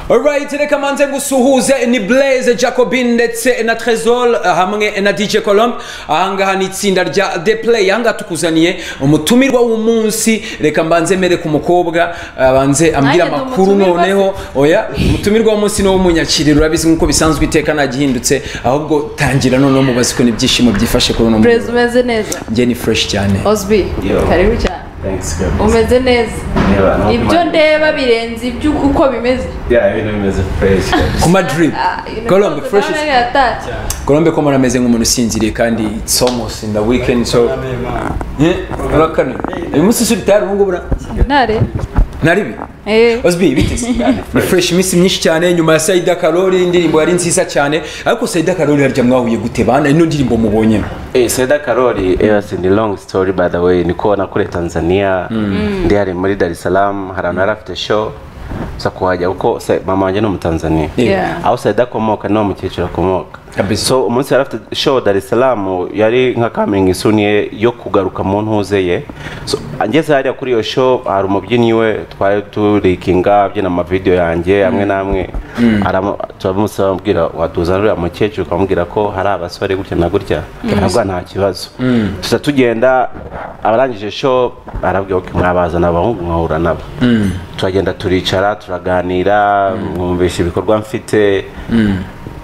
alright reka manze gusuhuze ni blaise jacobin ndetse na tresol hamwe na dj colombe ahangaha ni itsinda rya the play ahangaha tukuzaniye umutumirwa w'umunsi reka mbanze mere ku mukobwa abanze ambwira Nanjye ndi amakuru umutumirwa noneho oya umutumirwa w'umunsi ni uw'umunyakiriro urabizi nk'uko bisanzwe iteka ntagihindutse ahubwo tangira noneho mubaze ko n'ibyishimo byifashe kuri uno brez mugoroba umeze neza njye ni fresh cyane osbi Yo. karibu cyane Thanks, God. umeze neza Reba, no ibyo kumara- ndeba birenze ibyo uko bimeze Yeah, ibintu bimeze fresh. ku madrid Ah, you know, colombe fresh is- ndabona yatatse Colombe ko murameze nk'umuntu usinziriye kandi it's almost in the weekend so Eh, ura kane uyu munsi usuri tayari ubu ngubu ura- ntare naribi Eh. Osbi biteze ni fresh iminsi myinshi cyane nyuma ya Saida Karori indirimbo yari nziza cyane ariko Saida Karori harya mwahuye gute bana ino ndirimbo mubonye Eh, Saida Karori, yes, ni long story by the way. Niko nakule Tanzania, ndi hari muri Dar es Salaam, hari ahantu yari afite show. Gusa kuhajya kuko se- mama wanjye ni Umutanzania. Yeah. Aho Saida akomoka ni umukecuru akomoka. Kabisa. So umunsi yari afite show Dar es Salaam yari nka coming isuni ye yo kugaruka mu ntuze ye. So angeze hariya kuri iyo show hari umubyinnyi we twari turikinga abyina amavideo yanjye amwe n'amwe. Aramu- Turamusaba amubwira watuzanira uriya mukecuru ukamubwira ko hari abasore gutya na gutya. Aravuga nta kibazo. Tuza tugenda abarangije show arabwira ko mwabazana abahungu mwahura nabo. Turagenda turicara turaganira mwumvisha ibikorwa mfite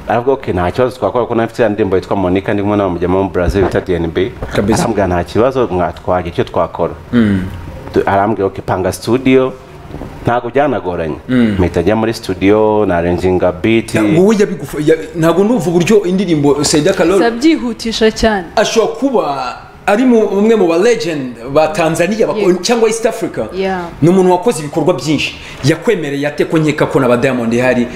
aravuga okay nta kibazo twakora kuko nafite ya ndirimbo yitwa Monica ndimo na mujyamo mu Brazil bita DNB Kabisa. arambwira nta kibazo mwatwaje icyo twakora Tu- arambwira okay panga studio ntabwo byanagoranye mpita njya muri studio narenginga beat wowe yabigufa ya- ntabwo numva uburyo indirimbo Saida Karori zabyihutisha cyane ashobora kuba ari mu- umwe mu ba legend ba Tanzania bako- Yeah. cyangwa East Africa Yeah. ni umuntu wakoze ibikorwa byinshi yakwemereye ate ko nkeka ko na ba Diamond hari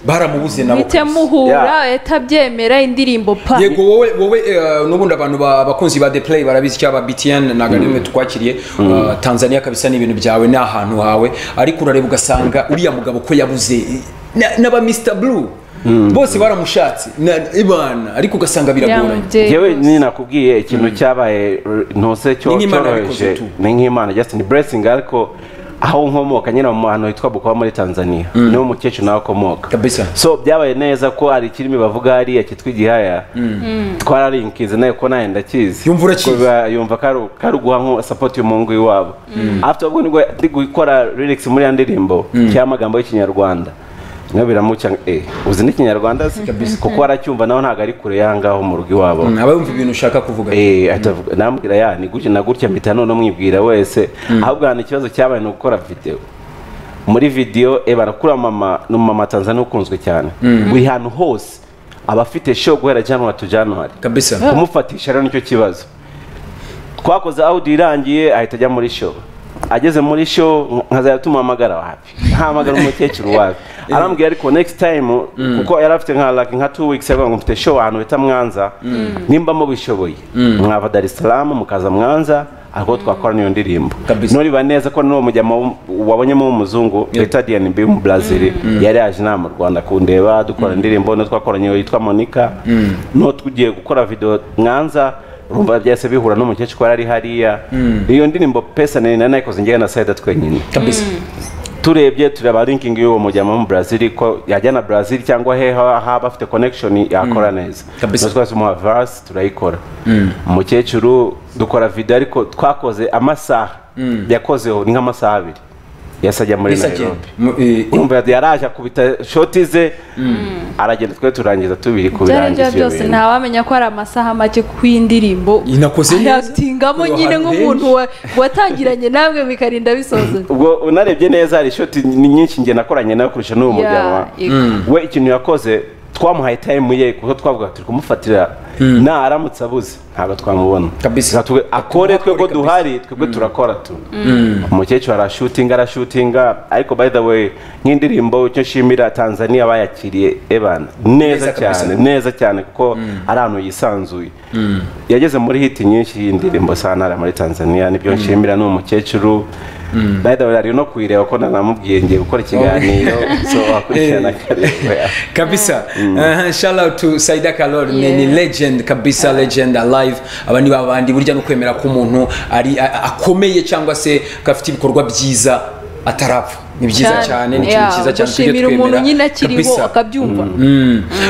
baramubuze nabo mpite kabisa. muhura Yeah. etabyemera indirimbo pa yego wowe wowe eh, nubundi abantu ba- abakunzi ba the play barabizi cyaba btn ntabwo ari rimwe tukwakiriye Eh, tanzania kabisa ni ibintu byawe ni ahantu hawe ariko urareba ugasanga uriya mugabo ko yabuze eh, na- n'aba mr blue bose baramushatse na- ibana ariko ugasanga biragoranye yamubyeyi yewe rwose. ni nakubwiye ikintu cyabaye r- ntose cyo Ni nk'Imana yabikoze cyoroheje tu. ni nk'imana just ni blessing ariko aho nkomoka nyine mu hantu hitwa Bukoba muri Tanzania niwo mukecuru nawe akomoka Kabisa. so byabaye neza ko hari ikirimi bavuga hariya cyitwa igihaya twararinkize nawe ko nawe ndakizi Yumva urakizi. Ubwo biba- yumva karu- karuguha nko support y'umuhungu iwabo afite ubwo nibwo ndi gukora lyrics muri ya ndirimbo cyangwa amagambo y'ikinyarwanda niyo biramuca eh uzi n'ikinyarwanda se kuko aracyumva nawe ntabwo ari kure yangaho mu rugo iwabo Mm, aba yumva ibintu ushaka kuvuga Eh, atavuga namubwira ya ni gutya na gutya mpita none mwibwira wese ahubwo hano ikibazo cyabaye ni ugukora video muri video e barakura mama ni umumama tanzania ukunzwe cyane buri hantu hose aba afite show guhera januari to januari kabisa kumufatisha rero nicyo kibazo twakoze audio irangiye ahita ajya muri show ageze muri show nkazajya tumuhamagara wapi ntahamagara umukecuru wapi arambwira ariko next time kuko yari afite nka like nka two weeks ago ngo mfite show ahantu bita Mwanza nimba mubishoboye mwava Dar es Salaam mukaza Mwanza ariko twakora niyo ndirimbo Kabisa. nuriba neza ko n'uwo mujyama w'um- wabonyemo w'umuzungu bita DNB mu Brazil yari yaje inaha mu Rwanda kundeba dukora indirimbo no twakoranye yitwa Monica no tugiye gukora video Mwanza urumva byahise bihura n'umukecuru ko yari ari hariya iyo ndirimbo pesa nari nayikoze njyewe na Saida twenyine kabisa turebye tureba linking y'uwo mujyamo mu Brazil ko yajya na Brazil cyangwa he ha- haba afite connection yakora neza Kabisa. natwe twese muha verse turayikora umukecuru dukora video ariko twakoze amasaha yakozeho ni nk'amasaha abiri yasajya muri Yes, again. Nairobi Mu- eh, eh, urumva yaraje akubita shoti ze aragenda twe turangiza tubiri byarangira kubirangiza ibyo byose bintu. ntawamenya ko ari amasaha make ku y'indirimbo Inakoze neza. ayatingamo Kuri nyine abantu nk'umuntu benshi. wa- watangiranye namwe bikarinda bisozanye ubwo unarebye neza hari shoti ni nyinshi njye nakoranye nawe kurusha n'uwo Yeah, mujyanwa yego. we ikintu yakoze twamuhaye time ye kuko twavuga turi kumufatira nta aramutse abuze ntabwo twamubona Kabisa. Reka tuge- akore twebwe kabisa. duhari twebwe turakora tu umukecuru arashutinga arashutinga ariko by the way nk'indirimbo icyo nshimira tanzania bayakiriye ebana neza Neza kabisa. cyane neza cyane kuko ari ahantu yisanzuye yageze muri hiti nyinshi y'indirimbo sanara muri tanzania nibyo nshimira ni umukecuru by the way ari no kuyireba ko nanamubwiye ngiye gukora ikiganiro so wakurikirana akareba kabisa Eh, shout out to saida kalori ni- ni Yeah. legend kabisa legend alive aba ni babandi burya no kwemera ko umuntu ari a- akomeye cyangwa se ko afite ibikorwa byiza atarapfa ni byiza cyane ni ikintu yeah, cyiza cyane tujye gushimira umuntu twemera nyine akiriho kabisa. akabyumva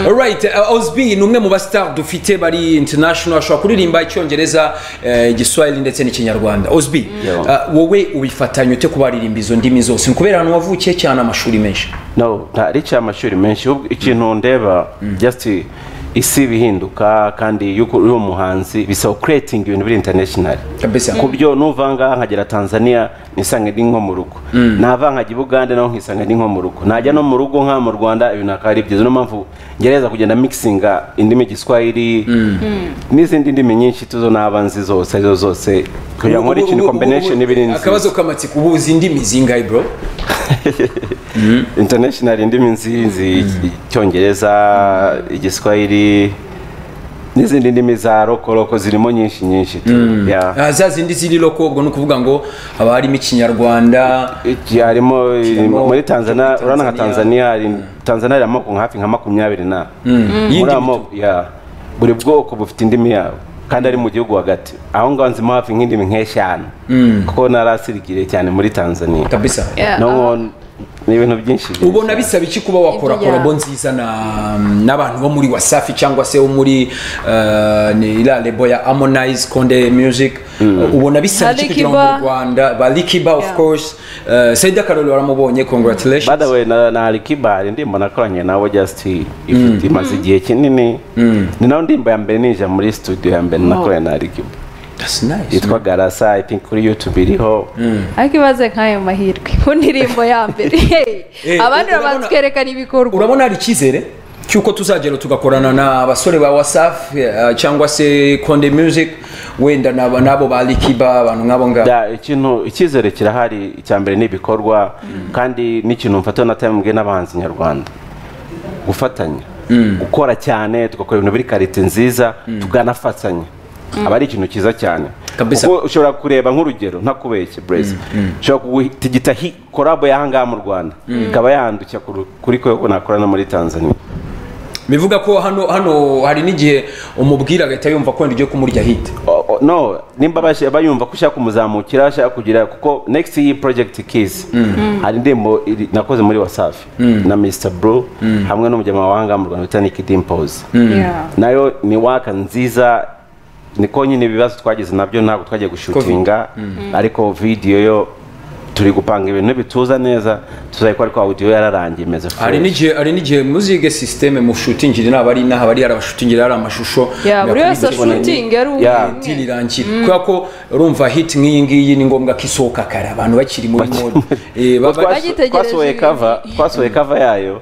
alright uh, ozb ni umwe mu bastar dufite bari international ashobora kuririmba icyongereza eh, igiswahili ndetse n'ikinyarwanda ozb uh, wowe ubifatanya ute kuba waririmba izo ndimi zose ni kubera ahantu wavukiye cyane amashuri menshi no ntari cya amashuri menshi ahubwo ikintu ndeba just isi bihinduka kandi yuko uri umuhanzi bisaba creating ibintu biri international kabisa ku byo nuvanga nkagera tanzania nisange ndi nko mu rugo nava nkajya bugande naho nkisanga ndi nko mu rugo najya no mu rugo nka mu rwanda ibintu akaba ari byiza niyo mpamvu ngerageza kugenda mixinga indimi giswahili n'izindi ndimi nyinshi tuzo naba nzi zose arizo zose kugira ngo nkore ikintu combination ibiri nziza akabazo kamatsiko ubu uzi indimi zingahe bro international indimi nzizi icyongereza igiswahili n'izindi ndimi za rokoroko zirimo nyinshi nyinshi tu. Yeah. Ah, za zindi ziri loko ubwo ni ukuvuga ngo haba harimo ikinyarwanda Iki harimo Kirimo- muri tanzania Tanzania. urabona nka tanzania hari tanzania hari amoko nka hafi nka makumyabiri na muri Y'indimi amoko ya buri bwoko bufite indimi yabo kandi ari mu gihugu hagati aho ngaho nzimo hafi nk'indimi nk'eshanu kuko narasirikire cyane muri tanzania kabisa Yeah, no aha. ngo- ni ibintu byinshi byiza. ubona bisaba iki kuba wakora Ibyo ya- korabo nziza na- n'abantu bo muri wasafi cyangwa se bo muri eh, ni iriya rebo ya harmonize konde music ubona bisaba iki kugira ngo Alikiba. mu rwanda ba likiba of Yeah. course Eh, saida karori waramubonye congratulations By the way, na na Alikiba ndimba nakoranye nawe just ifite imaze igihe kinini ni nawe ndimba ya mbere ninja muri studio ya mbere nakoranye na Alikiba that's nice yitwa Garasa I think kuri YouTube iriho ariko ibaze nk'ayo mahirwe ku ndirimbo ya mbere Eh, abandi urabona- batwerekana ibikorwa urabona hari icyizere cy'uko tuzagera tugakorana na basore ba wasafi eh, cyangwa se konde music wenda n'aba- n'abo ba likiba abantu nk'abo ngabo Da, ikintu icyizere kirahari icya mbere ni ibikorwa kandi n'ikintu mfata na time mbwiye n'abahanzi nyarwanda gufatanya gukora cyane tugakora ibintu biri karite nziza tukanafatanya aba ari ikintu cyiza cyane Kabisa. kuko ushobora kureba nk'urugero ntakubeshye breza ushobora kugutigita korabo y'ahangaha mu rwanda ikaba yahandukira ku ru- kuri kwe ko nakorana muri tanzania bivuga ko hano hano hari n'igihe umubwira agahita yumva ko wenda ugiye kumurya hit O- o- no nimba bashi- bayumva ko ushaka kumuzamukira ushaka kugira kuko next iyi project kiss hari indirimbo iri- nakoze muri wasafi na mr bro hamwe n'umunyamahanga mu rwanda bita nick dimples Yeah. nayo ni waka nziza niko nyine ibibazo twagize nabyo ntabwo twagiye gushutinga ariko video yo turi gupanga ibintu bituza neza tuzayikora ariko audio yararangiye imeze hari n'igihe hari n'igihe muzige systeme mushutingire naba ari inaha bari yarabashutingire ari amashusho Yeah, buri Nakuri wese telefone ashutinga ari umwe Yeah. umwe. dili irangira kubera ko urumva hit nk'iyi ngiyi ni ngombwa ko isohoka kare abantu bakiri muri mode Eh, baba- Twaso- bagitegereje twasohoye ibintu. cover twasohoye cover yayo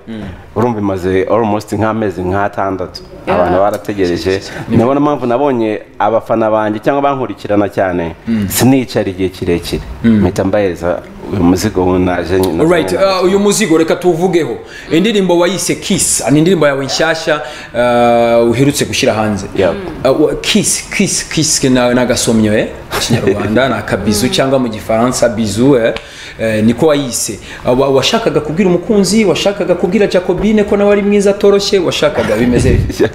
urumva imaze almost nk'amezi nk'atandatu Yeah. abantu barategereje nabona mpamvu nabonye abafana banjye cyangwa bankurikirana cyane sinicara igihe kirekire mpita mbahereza uyu muzigo wunaje nyine Alright, uh, uyu muzigo reka tuwuvugeho indirimbo wayise kiss ni indirimbo yawe nshyashya uh, uherutse gushyira hanze Yeah. uh, wa- kiss kiss kiss ni agasomyo eh ikinyarwanda ni akabizu cyangwa mu gifaransa bizu eh, eh, niko wayise Uh, wa- washakaga kubwira umukunzi washakaga kubwira jacobine ko nawe ari mwiza atoroshye washakaga bimeze bite?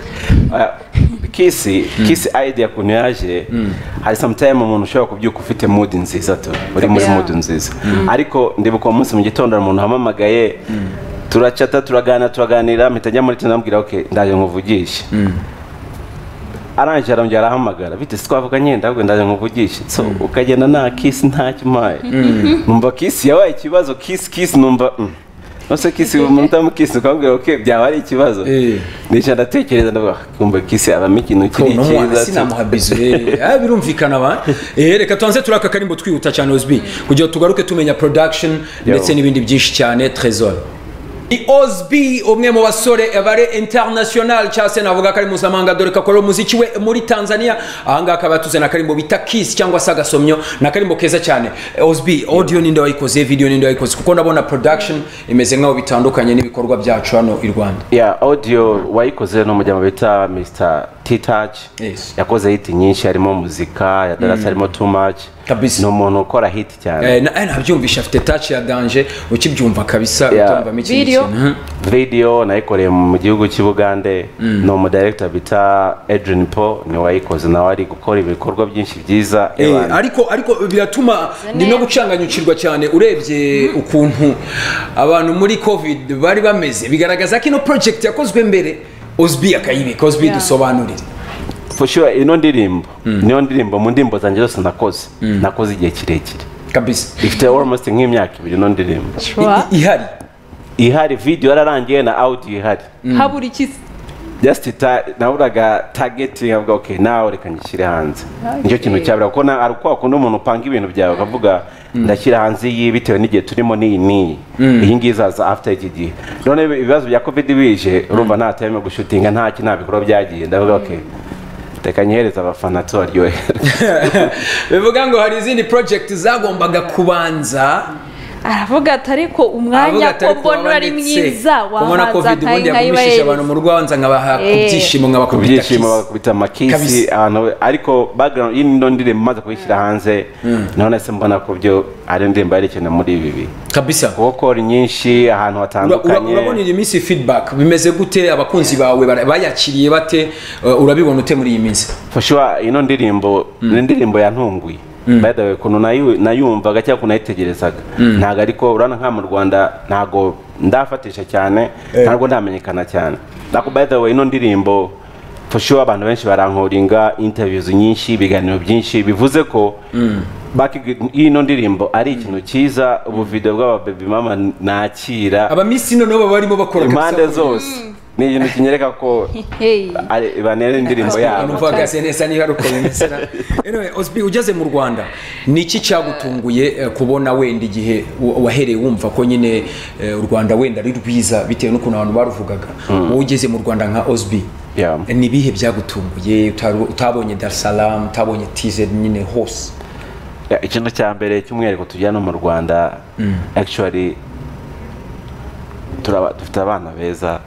kisi kisi idea kuntu yaje hari sometime umuntu ushobora kubyuka ufite mood nziza tu uri muri Yeah. mood nziza ariko ndibuka uwo munsi mu gitondo hari umuntu wampamagaye turacata turaganira turaganira mpita njya muri tena ambwira ok ndaje nkuvugishe arangije arongera arahamagara bite si twavuga nyenda ahubwo ndaje nkuvugishe so ukagenda nta kisi ntacyo umpaye numva kisi yabaye ikibazo kisi kisi numva mm. Nose kisi umutamu kisi ukabwira ok byaba ari ikibazo Eh. Nisha ndatekereza ndavuga kumva kisi abamo ikintu kiri Uno mwana cyiza tu." sinamuha bizu eh, ah, birumvikana ba Eh, reka tubanze turaka karimbo twihuta cyane ozb kugira ngo tugaruke tumenya production ndetse n'ibindi byinshi cyane trésor ni ozb umwe mu basore bare international cyangwa se navuga ko ari mpuzamahanga dore ko akora umuziki we muri tanzania ahangaha akaba yatuzana akarimbo bita kiss cyangwa se agasomyo ni akarimbo keza cyane Eh, ozb audio ninde wayikoze video ninde wayikoze kuko ndabona production imeze nk'aho bitandukanye n'ibikorwa byacu hano i rwanda ya audio wayikoze ni umujyamo bita mr t touch Yes. yakoze hiti nyinshi harimo muzika ya darasa harimo too much kabisa ni umuntu ukora hiti cyane Eh, na- eh, nabyumvisha afite touch ya danger ukibyumva kabisa Yeah. utumvamo ikindi Video. kintu Mhm. video nayikoreye mu gihugu cy'i bugande ni umudirekita bita adrian po ni wayikoze nawe ari gukora ibikorwa byinshi byiza Eh, Abantu- ariko ariko biratuma ni no gucanganyukirwa cyane urebye ukuntu abantu muri covid bari bameze bigaragaza ko ino project yakozwe mbere osbi akayibika osbi Yeah. dusobanurire for sure ino ndirimbo niyo ndirimbo mu ndirimbo zanjye zose nakoze nakoze igihe kirekire kabisa ifite almost nk'imyaka ibiri ino ndirimbo Sure. I- i- ihari ihari video yararangiye na audio ihari habura iki se? just ta- naburaga targeting avuga okay nawe reka ngishyire hanze nicyo kintu cyabura kuko na- ari kwa kundi umuntu upanga ibintu byawe ukavuga ndashyira hanze iyi bitewe n'igihe turimo n'iyi n'iyi iyi ngiyi izaza after iki gihe none ibibazo bya covid bije urumva nta time yo gushutinga nta ki nta bikorwa byagiye ndavuga okay reka nyihereze abafana tubaryohere bivuga ngo hari izindi project zagombaga kubanza aravuga ati ariko avuga umwanya ati ko ariko mbona uri wabanditse mwiza kubona wahanze covid ubundi yagumishije abantu mu rwanza nkabaha ku Eh. byishimo ku nkabakubita byishimo bakubita amakisi Kabisa. ahantu ariko background y'ino ndirimbo maze kuyishyira hanze naho nahise mbona ko byo ari indirimbo yerekana muri ibi bihe kabisa gukora nyinshi ahantu Ura- ura- urabona hatandukanye iyi minsi feedback bimeze gute abakunzi bawe bara- bayakiriye bate Uh, urabibona ute muri iyi minsi fashuwa ino ndirimbo ni indirimbo yantunguye by the way ukuntu nayu- nayumvaga cyangwa ukuntu nayitegerezaga ntabwo ariko urabona nka mu rwanda ntabwo ndafatisha cyane ntabwo ndamenyekana cyane ariko by the way ino ndirimbo fashuwa abantu benshi barankoringa interviews nyinshi ibiganiro byinshi bivuze ko baki- y'ino ndirimbo ari ikintu cyiza ubuvido bw'ababebi mama nakira abamisi noneho baba barimo bakora impande zose ni ikintu kinyereka ko Hey. ari- banera indirimbo yabo numva hagaze neza niba ari uko bimeze na- Anyway, Osby ugeze mu rwanda ni iki cyagutunguye eh, kubona wenda igihe wa- wahereye wumva ko nyine eh, u rwanda wenda ari rwiza bitewe n'ukuntu abantu baruvugaga wowe ugeze mu rwanda nka Osby Yeah. ni ibihe byagutunguye utari- utabonye dar es salaam utabonye tz nyine hose ikintu cya mbere cy'umwihariko tujyana mu rwanda actually turaba- dufite abana beza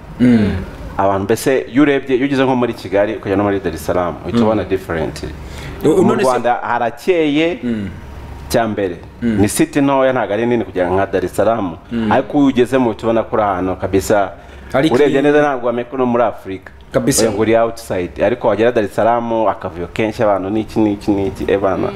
abantu mbese iyo urebye iyo ugeze nko muri kigali ukajya no muri dar es salaam uhita ubona different U- mu none se- rwanda harakeye cya mbere ni city ntoya ntabwo ari nini kugira ngo nka dar es salaam ariko iyo ugezemo uhita ubona ko uri ahantu kabisa Hari urebye ikirere. neza ntabwo wamenya ko no muri afurika Kabisa. Oya ngo uri outside ariko wagera dar es salaam akavuyo kenshi abantu n'iki n'iki n'iki ebana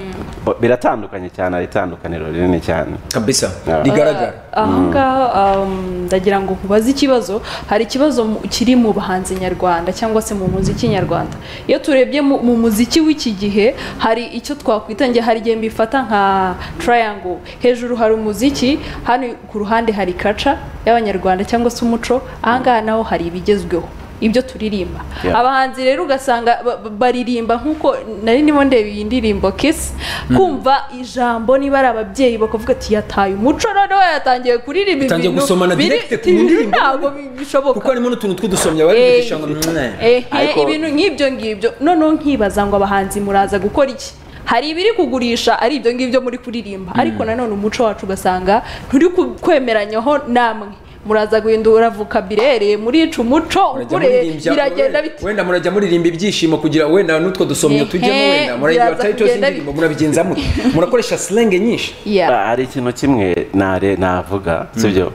biratandukanye cyane hari itandukaniro rinini cyane kabisa Yeah. rigaragara aha ngaha um, ndagira ngo nkubaze ikibazo hari ikibazo mu- kiri mu bahanzi nyarwanda cyangwa se mu muziki nyarwanda iyo turebye mu, mu muziki w'iki gihe hari icyo twakwita nge hari igihe mbifata nka triangle hejuru hari umuziki hano ku ruhande hari kaca y'abanyarwanda cyangwa se umuco aha ngaha naho hari ibigezweho ibyo turirimba Yeah. abahanzi rero ugasanga ba- ba- baririmba nk'uko nari ndimo ndeba iyi ndirimbo kisi kumva ijambo niba ari ababyeyi bakavuga ati yataye umuco noneho yatangiye kuririmba Utangiye gusomana biri- direct ku ndirimbo. ntabwo bishoboka kuko harimo n'utuntu tw'udusomyi abari Eh, kugisha ngo mwene ehe, Ariko- ibintu nk'ibyo ngibyo noneho nkibaza ngo abahanzi muraza gukora iki hari ibiri kugurisha ari ibyo ngibyo muri kuririmba ariko nanone umuco wacu ugasanga nturi ku- kwemeranyaho namwe muraza guhindura vukabilere murica umuco Murajya ukure muririmba- biragenda bite wenda murajya muririmba ibyishimo kugira wenda n'utwo dusomyo Ehe, tujyemo wenda murayigira biraza titles kugenda y'indirimbo murabigenza mute murakoresha slang nyinshi Yeah. Ah, hari ikintu kimwe nare navuga sibyo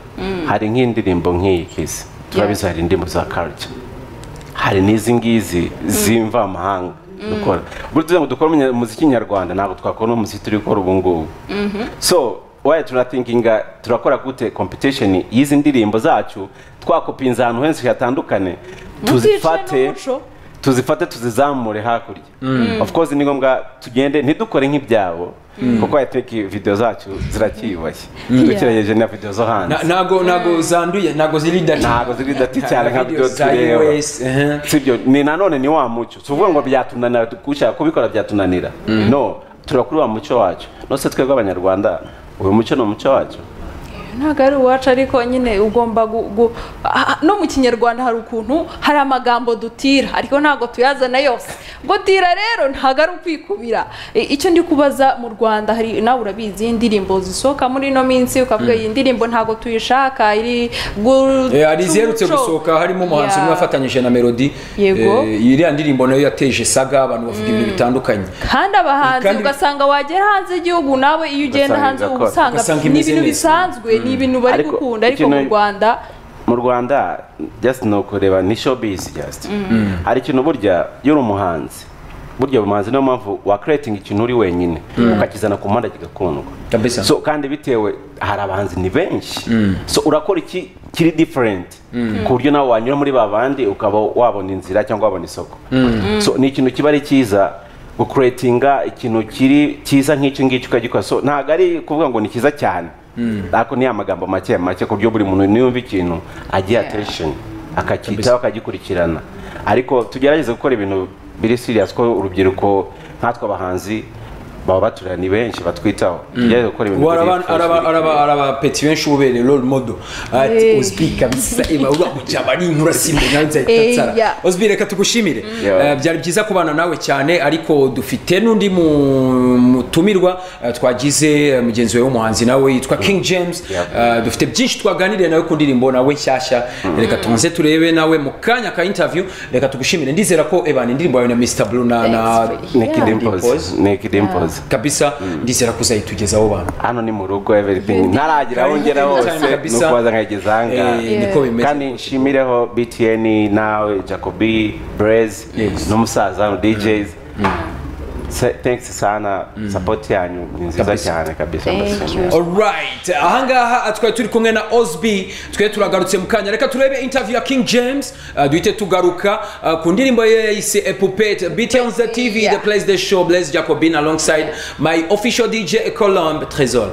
hari nk'indirimbo nk'iyi kisi turabizi hari indirimbo za culture hari n'izi ngizi z'imvamahanga dukora buri tuzi ngo dukora umunya- umuziki nyarwanda ntabwo twakora umuziki turi gukora ubu ngubu so waye turathinkinga turakora gute competition y'izi ndirimbo zacu twakopinza ahantu henshi hatandukane Muzicire tuzifate n'umuco. tuzifate tuzizamure hakurya of course ni ngombwa tugende ntidukore nk'ibyabo kuko i think video zacu ziracyiyubashye dukerereje na video zo hanze Na- nago nago zanduye nago ziri dati ntabwo ziri dati cyane nka video Videos za tureba US, ehe. sibyo ni nanone ni wa muco si ukuvuga ngo byatunanira gushaka kubikora byatunanira no turakuri wa muco wacu nose twebwe abanyarwanda uyu muco ni umuco wacu ntabwo ari uwacu ariko nyine ugomba gu- gu- ah, ah, no mu kinyarwanda hari ukuntu hari amagambo dutira ariko ntabwo tuyazana yose gutira rero ntabwo ari ukwikubira I- icyo ndi kubaza mu rwanda hari nawe urabizi indirimbo zisohoka muri ino minsi ukavuga iyi ndirimbo ntabwo tuyishaka iri gu- Eh, hari iziherutse co- gusohoka harimo umuhanzi Yeah. umwe wafatanyije na melody Yego. Eh, iriya ndirimbo nayo yateje saga abantu bavuga ibintu bitandukanye kandi abahanzi Kandi- ugasanga wagera hanze y'igihugu nawe iyo ugenda Ugasanga hanze idakora. uba usanga Ugasanga ni imeze ibintu neza. bisanzwe ni ibintu bari Ariko gukunda ariko ikintu- mu rwanda mu rwanda just ni ukureba ni showbiz just hari ikintu burya iyo uri umuhanzi burya umuhanzi niyo mpamvu wakiretinga ikintu uri wenyine ukakizana ku mpande kigakundwa Kabisa. so kandi bitewe hari abahanzi ni benshi so urakora iki kiri different ku buryo nawe wanyura muri ba bandi ukaba wabona inzira cyangwa wabona isoko so ni ikintu kiba ari cyiza gukuretinga ikintu kiri cyiza nk'icyo ngicyo ukagikora so ntabwo ari kuvuga ngo ni cyiza cyane ariko ni amagambo make make ku buryo buri muntu niyumva ikintu agiye attention akacyitaho akagikurikirana ariko tugerageze gukora ibintu biri serious ko urubyiruko nkatwe abahanzi baba baturira ni benshi batwitaho tugerageze gukora ibintu ubu hari biri abantu- hari fresh, aba- hari biri aba- hari abapeti benshi ubereye role model ati Eh. uzwi kabisa iba uramucaba ari inkuru asimbuye nawe Eh, nzahita nsara yeah. uzwi reka tugushimire Yeah. Eh, byari byiza kubana nawe cyane ariko dufite n'undi mu- mutumirwa eh, twagize eh, mugenzi wawe w'umuhanzi nawe yitwa king james Yeah. Eh, dufite byinshi twaganiriye nawe ku ndirimbo nawe nshyashya reka tubanze turebe nawe mu kanya ka interview reka tugushimire ndizera ko ebana indirimbo yawe na mr blue na na Thanks. Naked Yeah. Impulse Naked Impulse kabisa ndizera ko uzayitugezaho bantu hano ni mu rugo everything ntaragira aho ngera Karibu hose cyane kabisa. nuko waza nkageza ahangaha Eh, niko bimeze kandi nshimireho btn nawe jacobi brez Yes. n'umusaza hano djs Se- thanks sana support yanyu ni nziza Kabisa. cyane kabisa Thank ndashimira. alright ahangaha twari turi kumwe na osb twari turagarutse mu kanya reka turebe interview ya king james uh, duhite tugaruka uh, ku ndirimbo ye yayise epupet bt on the tv Yeah. the place the show blaise jacobin alongside my official dj colombe trésor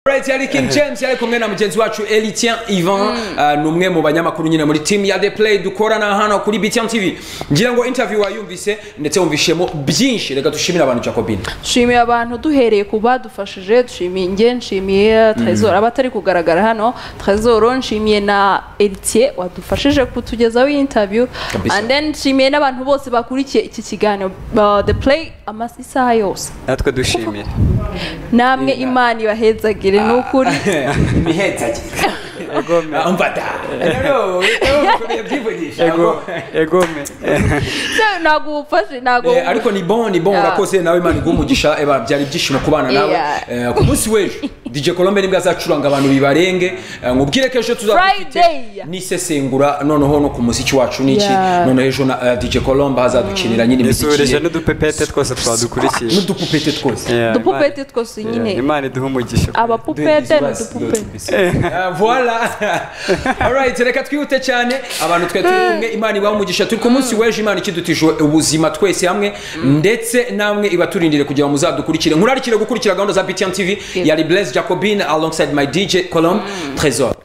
Alright, yari King James yari kumwe na mugenzi wacu Elitien Ivan uh, ni umwe mu banyamakuru nyine muri team ya The Play dukorana hano kuri BTN TV ngira ngo interview wayumvise ndetse wumvishemo byinshi reka dushimire abantu Jacobin nshimiye abantu duhereye ku badufashije dushimiye nge nshimiye trezor abatari kugaragara hano trezor nshimiye na eritiye wadufashije kutugezaho iyi interview Kabisa. and then nshimiye n'abantu bose bakurikiye iki kiganiro uh, the play amasa isaha yose natwe dushimiye namwe imana ibahezagire ni ukuri imihetsage egome mfata rero byivugisha Ego- egome Se, ntabwo ubufashe ntabwo Eh, ariko ni bon ni bon Yeah. urakoze nawe imana iguha umugisha eba byari ibyishimo kubana nawe Yeah. Eh, ku munsi w'ejo dj colombe nibwo azacuranga abantu bibarenge Eh, nkubwire ko ejo tuzafite Friday. n'isesengura noneho no ku muziki wacu niki Yeah. noneho ejo na eh, dj colombe azadukinira nyine imiziki dusuhurije ye n'udupepete twose twadukurikiye n'udupupete twose Yeah, dupupete Imana- twose Yeah, nyine imana iduhe umugisha abapupete Duhe Dismas, n'udupupete dot BC. Ah, voila alright reka twihute cyane abantu twe turi kumwe imana ibaha umugisha turi ku munsi w'ejo imana ikidutije ubuzima twese hamwe ndetse namwe ibaturindire kugira ngo muzadukurikire nkurarikire gukurikira gahunda za btn tv yari blaise jacobin alongside my dj colombe trésor